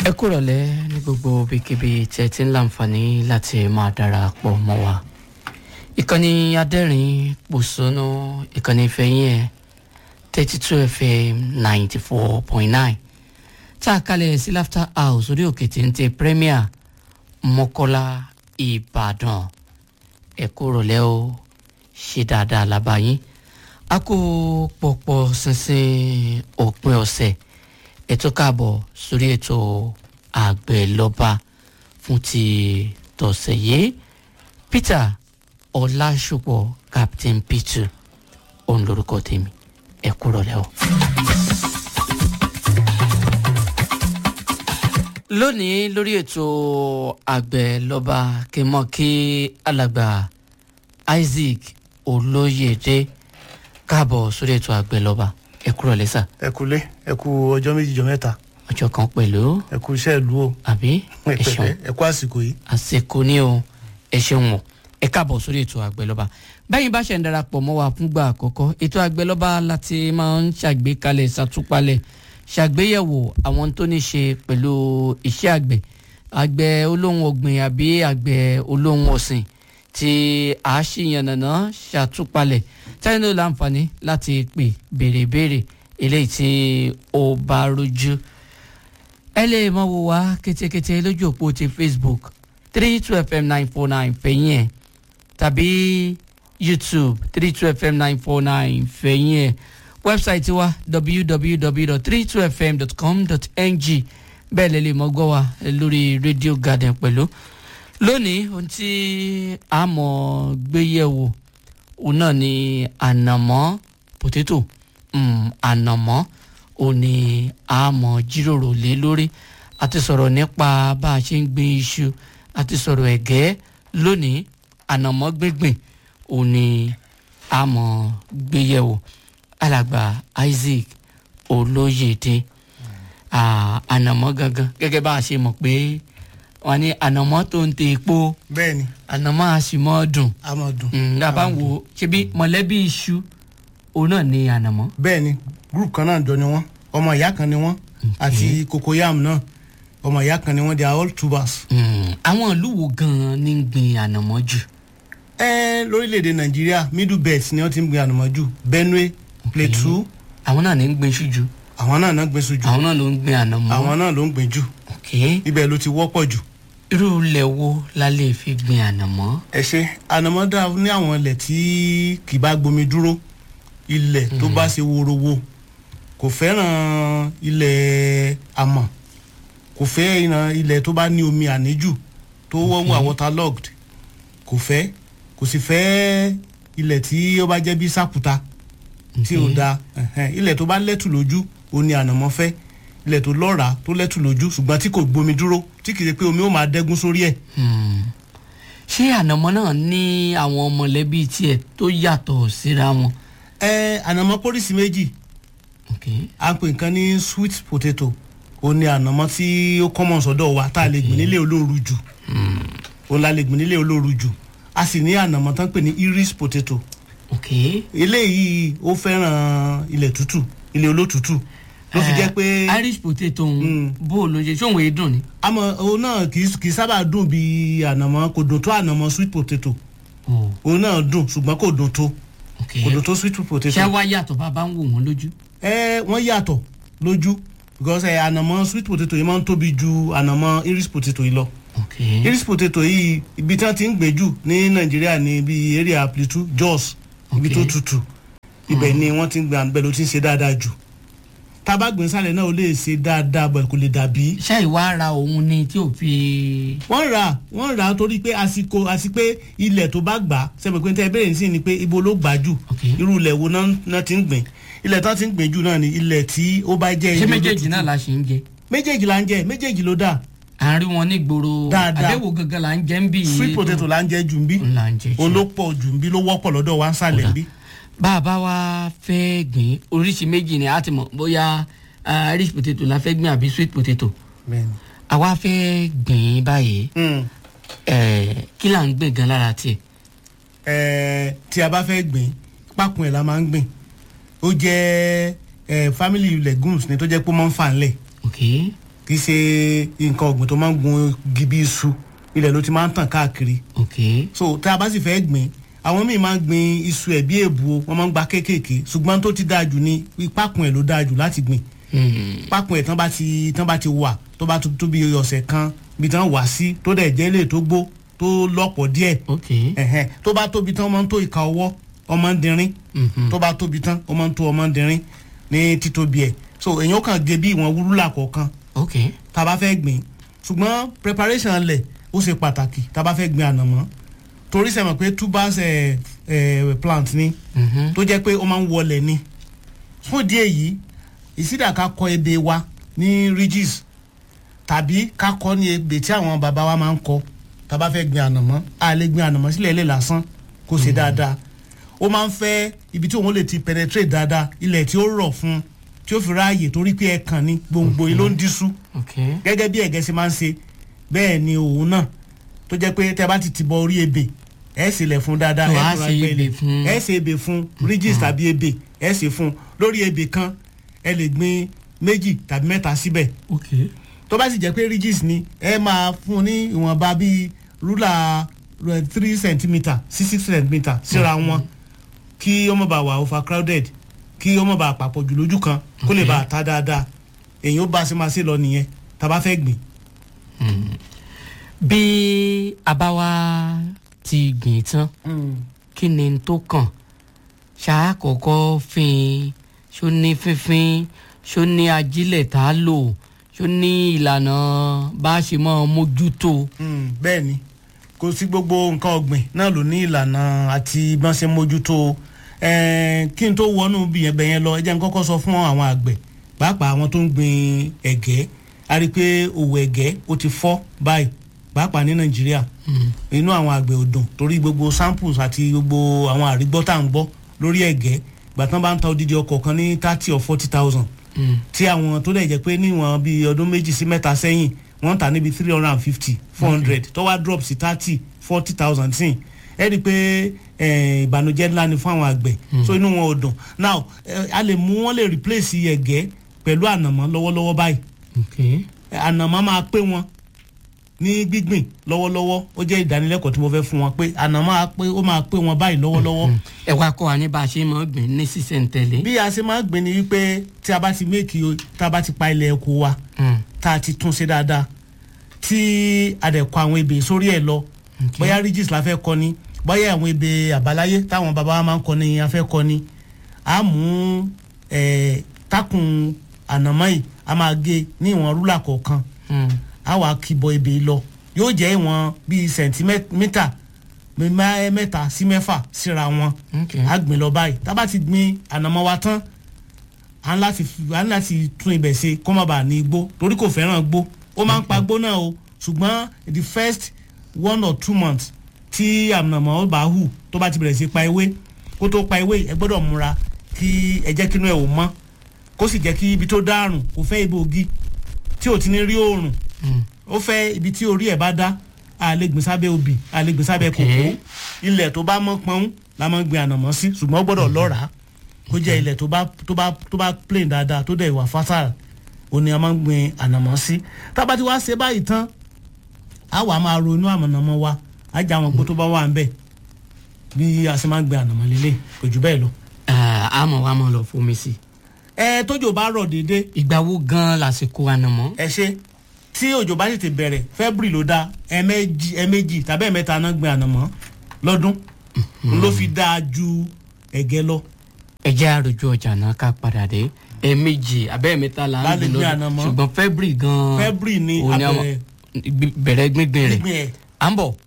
ẹ kúrọ̀lẹ́ ní gbogbo ibikíbi tí ẹ ti ń láǹfààní láti máa darapọ̀ mọ́ wa ìkànnì adẹ́rìn pòṣónú ìkànnì ìfẹ́yìn ẹ̀ thirty two fm ninety four point nine tá a kalẹ̀ sí laughter house orí òkè téńté premier mọ́kọ́lá ìbàdàn ẹ kúrọ̀lẹ́ o ṣe dáadáa lábàáyín a kó pọ̀pọ̀ ṣinṣin òpin ọ̀sẹ̀ ètò káàbọ̀ sórí ètò àgbẹ̀ lọ́ba fún ti tọ̀sẹ̀ yìí peter ọlásùpọ̀ captain peter òun lorúkọ tèmi ẹ kúrò lẹ́wọ̀. lónìí lórí ètò àgbẹ̀ lọ́ba kí n mọ̀ kí alàgbà isaac olóyèdè káàbọ̀ sórí ètò àgbẹ̀ lọ́ba ẹ kúrò lẹ́sà ẹ kúlé ẹ kú ọjọ́ méjì jọ mẹ́ta ọjọ́ kan pẹ̀lú ẹ kú iṣẹ́ ìlú o àbí ẹ ẹ ṣeun pẹ̀lẹ́ ẹ kú àsìkò yìí. àsìkò ní o ẹ ṣeun o ẹ káàbọ̀ sórí ètò àgbẹ̀lọ́ba bẹ́yìn bá ṣe ń darapọ̀ mọ́ wa fúngbà àkọ́kọ́ ètò àgbẹ̀lọ́ba láti máa ń ṣàgbékalẹ̀ ṣàtúpalẹ̀ ṣàgbéyẹ̀wò àwọn tó ní ṣe pẹ̀lú iṣẹ́ àgbẹ̀ àgbẹ̀ olóhùn ọ̀gbìn àbí àgbẹ̀ olóhùn ọ̀sìn tí a ṣì yànnàná ṣàtúpalẹ̀ táyé ló láǹfààní láti pè béèrè béèrè eléyìí tí ó bá rújú ẹ lè mọ wo wá kétékété lójú òpó ti facebook three two fm nine four nine fẹ̀yìn ẹ̀ tàbí youtube three two fm nine four nine fẹ̀yìn ẹ̀ wẹ́bsáìtì wa www.32fm.com.ng bẹ́ẹ̀ lè lè mọ gbọ́ wa lórí radio garden pẹ̀lú lónìí ohun tí a mọ̀ gbé yẹ̀wò òun náà ni ànàmọ́ potato mm, ànàmọ́ òun ni a mọ̀ jíròrò lé lórí a ti sọ̀rọ̀ nípa bá a ṣe ń gbin iṣu a ti sọ̀rọ̀ ẹ̀gẹ́ lónìí ànàmọ́ gbíngbìn òun ni a mọ̀ gbé yẹ̀wò alàgbà isaac olóyèdè ah, ànàmọ́ gangan gẹ́gẹ́ bá a ṣe mọ̀ pé wọ́n ní ànàmọ́ tó ń tẹ epo bẹ́ẹ̀ ni ànàmọ́ a sì mọ́ dùn a máa dùn. Mm, a bá ń wo ṣebí mọ̀lẹ́bí iṣu òun náà ní ànàmọ́. bẹ́ẹ̀ ni group kan náà jọ ni wọ́n ọmọ ìyá kan ni wọ́n àti cocoyam náà ọmọ ìyá kan ni wọ́n they are all tubers. Mm, àwọn ìlú wo gan-an ní ń gbin ànàmọ́ jù. ẹ lórílẹ̀‐èdè nàìjíríà middle belt ni wọ́n ti ń gbin ànàmọ́ jù benue plateau àwọn náà ní ń gbin iṣu jù àwọn náà náà gbin iṣu jù àwọn náà ló ń gbin ànàmọ́. àwọn náà ló ń gbin jù ok ibẹ̀ ló ti wọ́pọ̀ jù. irú ilẹ̀ wo la lè fi gbin ànàmọ́. ẹ ṣe ànàmọ́ dáa ní àwọn ilẹ̀ tí kì í bá gbomi dúró ilẹ̀ tó bá ṣe worowo kò fẹ́ràn ilẹ̀ amọ̀ kò fẹ́ ìran ilẹ̀ tó bá ní omi àníjù tó wọ́n wà waterlogged kò fẹ́ kò sì fẹ́ ilẹ̀ tí ó bá jẹ́ bí sàkúta tí ò da ẹ̀hẹ́n. ilẹ̀ tó bá lẹ́tù lójú ó ní ànàmọ́ fẹ́ ilẹ̀ tó lọ́ràá tó lẹ́tù lójú ṣùgbọ́n tí kò gbomi dúró tí kì í ṣe pé omi ó máa dẹ́gún sórí ẹ̀ Hmm. ṣé ànàmọ́ náà ní àwọn mọ̀lẹ́bí tiẹ̀ tó yàtọ̀ síra wọn. ẹ ànàmọ́ pólísì méjì ok à ń pè nǹkan ní sweet potato ó ní ànàmọ́ tí ó common sọ́dọ̀ wa tá a lè gbìn nílé olóoru jù òun la lè gbìn nílé olóoru jù a sì ní ànàmọ́ tán pè ní iris potato ok eléyìí ó fẹ́ràn ilẹ̀ tútù ilẹ̀ olótùtù ló fi jẹ́ pé irish potato ń bó ló ṣe ṣóun èé dùn ni. àmọ́ òun náà kì í kì í sábà dùn bí ànàmọ́ kò dùn tó ànàmọ́ sweet potato Oh, òun náà dùn ṣùgbọ́n kò dùn tó ok kò dùn tó sweet potato. ṣé wá yàtọ̀ bá a bá ń wò wọ́n lójú. ẹ wọ́n yàtọ̀ lójú because ẹ ànàmọ́ sweet potato yìí máa ń tóbi ju ànàmọ́ iris potato yìí lọ ok iris potato yìí ibi tí wọ́n ti ń gbé jù ní nàìjíríà ní ibi area plateau jos ibi tó Okay. tutù ibẹ̀ ni wọ́n ti ń gbé àgbẹ̀ ló ti ń ṣe dáadáa jù tábàgbìn sálẹ̀ náà ó lè ṣe dáadáa bọ̀ kò lè dàbí ṣé ìwà ara òun ni tí ò fi. wọ́n rà wọ́n rà torí pé àsìkò àti pé ilẹ̀ tó bá gbà sẹ́mi pé tẹ́ bẹ́ẹ̀ sí ni pé ibo ló gbà jù Okay. irú ilẹ̀ wo náà náà ti ń gbìn ilẹ̀ tó ti ń gbìn jù náà ni ilẹ̀ tí ó bá jẹ́ ṣé ilẹ̀ méjèèjì olótùtù. náà la ṣe ń jẹ. méjèèjì la ń jẹ méjèèjì ló dà à ń rí wọn ní gbòòrò Dáadáa. àbẹ̀wò gangan là ń jẹ́ ń bì. sweet potato la ń jẹ jù ń bí ń là ń jẹ jù. òun ló pọ̀ jù ń bí ló wọ́pọ̀ lọ́dọ̀ wa ń sàlẹ̀ ń bí. bá a bá wa fẹ́ gbìn oríṣi méjì ni a ti mọ̀ bóyá ah, irish potato la fẹ́ gbìn àbí sweet potato. àwa fẹ́ gbìn báyìí eh, kí là ń gbìn gan lára tiẹ̀. Ẹ̀ẹ́, tí a bá fẹ́ gbìn pákun ẹ̀ la máa ń gbìn ó jẹ́ ẹ̀, family legumes ni tó jẹ́ pé ó máa ń fà ńlẹ̀ ok kì í ṣe nǹkan ọ̀gbìn tó máa ń gun igi bí iṣu ilẹ̀ ló ti máa ń tàn káàkiri ok so tá a bá sì fẹ́ gbìn àwọn míì máa ń gbin iṣu ẹ̀ bí èbù o wọ́n máa ń gba kéékèèké ṣùgbọ́n tó ti dáa jù ní pákùn ẹ̀ ló dáa jù láti gbìn Hmm. pákùn ẹ̀ tán bá ti tán bá ti wà tó bá tó bí ọ̀sẹ̀ kan bí tán wà sí tó dẹ̀ jẹ́ lè tó gbó tó lọ́pọ̀ díẹ̀ ok ẹ̀hẹ́n tó bá tóbi tán ọmọ ń tó ìka ọwọ́ ọmọ ń dinrín Mhm. tó bá tóbi tán ọmọ ń tó ọmọ ń dinrín ní títóbi ẹ̀ so èèyàn kàn gé bí ìwọ̀n wúrúlà kọ̀ọ̀kan ok tá a bá fẹ́ gbìn ṣùgbọ́n preparation lẹ̀ ó ṣe pàtàkì tá a bá fẹ́ gbìn ànàmọ́ torí sẹ́mọ̀ pé tubers ẹ̀ ẹ̀ plant ni Mhm. tó jẹ́ pé ó máa ń wọlẹ̀ ni fún ìdí èyí ìsídà ká kọ ebè wa ní ridges tàbí ká kọ ní ebè tí àwọn bàbá wa máa ń kọ tá a bá fẹ́ gbin ànàmọ́ a lè gbin ànàmọ́ sílẹ̀ ilé lásán kó ṣe dáadáa ó máa ń fẹ́ ibi tí òun lè ti penetrate dáadáa ilẹ̀ tí ó rọ̀ fún un tí ó fi ráàyè torí pé ẹ̀kan ní gbòǹgbò yìí ló ń dísú ok gẹ́gẹ́ bí ẹ̀gẹ́ ṣe máa ń ṣe bẹ́ẹ̀ ni òun náà tó jẹ́ pé tẹ́ bá ti ti bọ orí ebè ẹ̀ sì lẹ̀ fún dáadáa Tó ẹ̀ á fún ṣe agbẹ́ ebè ilẹ̀. fún- ẹ̀ ṣe ebè fún ridges tàbí ebè ẹ̀ ṣe fún lórí ebè kan ẹ lè gbin méjì tàbí mẹ́ta síbẹ̀ ok tó bá sì jẹ́ pé ridges ni ẹ máa fún un ní ìwọ̀nba bíi rúlà three centimetre sí six centimetre síra wọn kí ọmọ bá wà overcrowded kí ọmọ bá papọ̀ jù lójú kan kó lè Ok. bá a ta dáadáa èyí ó bá a ṣe máa ṣe lọ nìyẹn tá a bá fẹ́ gbìn. bí a bá wá ti gbìn tán kí ni n tó kàn ṣáà kọ́kọ́ fín ṣó ní fínfín ṣó ní ajílẹ̀ tá a lò ṣó ní ìlànà bá a ṣe mọ́ mójútó. Mm, bẹ́ẹ̀ ni kò sí gbogbo nǹkan ọ̀gbìn náà ló ní ìlànà àti bọ́n ṣe mójútó ẹ̀ẹ́n, kí n tó wọnú bí yẹn bẹ̀yẹn lọ ẹ jẹ́ n kọ́kọ́ sọ fún àwọn àgbẹ̀ pàápàá àwọn tó ń gbin ẹ̀gẹ́ a rí i pé òwò ẹ̀gẹ́ ó ti fọ́ báyìí pàápàá ní nàìjíríà inú àwọn àgbẹ̀ ò dùn torí gbogbo samples àti gbogbo àwọn àrígbọ́ tá à ń gbọ́ lórí ẹ̀gẹ́ ìgbà tán bá ń ta odidi ọkọ̀ kan ní thirty or forty thousand tí àwọn tó dẹ̀ jẹ́ pé níwọ̀n bíi ọdún méjì sí mẹ́ta sẹ́yìn wọ́n ń tà níbi three hundred and fifty four hundred tó wá drop sí thirty forty thousand sí ẹ rí i pé eh, ìbànújẹ́ ńlá ni fún àwọn àgbẹ̀ so inú wọn ò dùn now eh, a lè mú wọn lè replace ẹ̀gẹ́ pẹ̀lú ànàmọ́ lọ́wọ́lọ́wọ́ báyìí ok ànàmọ́ máa pé wọn ní gbígbìn lọ́wọ́lọ́wọ́ ó jẹ́ ìdánilẹ́kọ̀ọ́ tí mo fẹ́ fún wọn pé ànàmọ́ á pé ó máa pé wọn báyìí lọ́wọ́lọ́wọ́ ẹ wá kọ́ wa ní bá a ṣe máa gbìn ní sísẹ̀ntẹ̀lé. bí a ṣe máa ń gbìn ni wípé tí a bá ti méèkì o tá a bá ti pa ilẹ̀ ẹ̀kọ́ wa Mm. tá a ti tún ṣe dáadáa tí a dẹ̀ kọ àwọn ebè sórí ẹ̀ lọ bóyá ridges la fẹ́ kọ ni bóyá àwọn ebè àbáláyé táwọn bàbá wa máa ń kọ ni a fẹ́ kọ ni a mú eh, takùn ànàmọ́ yìí a máa gé ní ìwọ̀n rúlà kọ̀ọ̀kan Mm. a wà kíbọ ebè lọ yóò jẹ́ ìwọ̀n bíi sẹ̀ntímítà mẹ́- mẹ́ta sí mẹ́fà síra wọn ok a gbìn lọ báyìí tá a bá ti gbìn ànàmọ́ wa tán à ń láti fi- à ń láti tún ibẹ̀ ṣe kó má bàa ní igbó torí kò fẹ́ràn igbó ó máa ń pa igbó náà o ṣùgbọ́n the first one or two months tí ànàmọ́ bá hù tó bá ti bẹ̀rẹ̀ sí pa ewé kó tó pa ewé ẹ gbọ́dọ̀ múra kí ẹ jẹ́ kínú ẹ̀ ò mọ́ kó sì jẹ́ kí ibi tó dárùn kó fẹ́ ibi ògì tí ò ti ní rí oòrùn Mm. ó fẹ́ ibi tí orí ẹ̀ bá dá a lè gbìn sábẹ́ obì a lè gbìn sábẹ́ Ok. kòkó ilẹ̀ tó bá mọ́ pọ́n la máa ń gbìn ànàmọ́ sí ṣùgbọ́n ó gbọ́dọ̀ lọ́ràá kó jẹ́ ilẹ̀ tó bá tó bá tó bá plain dáadáa tó dẹ̀ wà fertile òun ni a máa ń gbìn ànàmọ́ sí tá a bá ti wá ṣe báyìí tán a wà máa ro inú ànàmọ́ wa a jẹ àwọn gbó tó bá wà ń bẹ̀ bí a ṣe máa ń gbìn ànàmọ́ lélẹ̀ kò jù bẹ́ẹ̀ lọ. Ah, àmọ́ wa máa lọ fomi sí i. ẹ tójò bá rọ̀ déédéé ìgbà wo gan-an lásìkò ànàmọ́. ẹ ṣe tí òjò bá tètè bẹ̀rẹ̀ february ló dáa ẹ̀ẹ̀mejì ẹ̀ẹ̀mejì tàbí ẹ̀ẹ̀mẹ́ta náà gbin ànàmọ́ lọ́dún ló fi dáa ju ẹ̀gẹ́ lọ. ẹ jẹ́ àròjù ọjà náà ká padà dé ẹ̀ẹ̀mejì abẹ́ẹ̀mẹ́ta là ń Lálẹ́ gbìn gbé lọ́dún ànàmọ́. ṣùgbọ́n february gan-an february ni òun ni àwọn- abẹ̀rẹ̀ gbí- bẹ̀rẹ̀ gbíngbìn rẹ̀ gbígbìn ẹ̀ à ń bọ̀.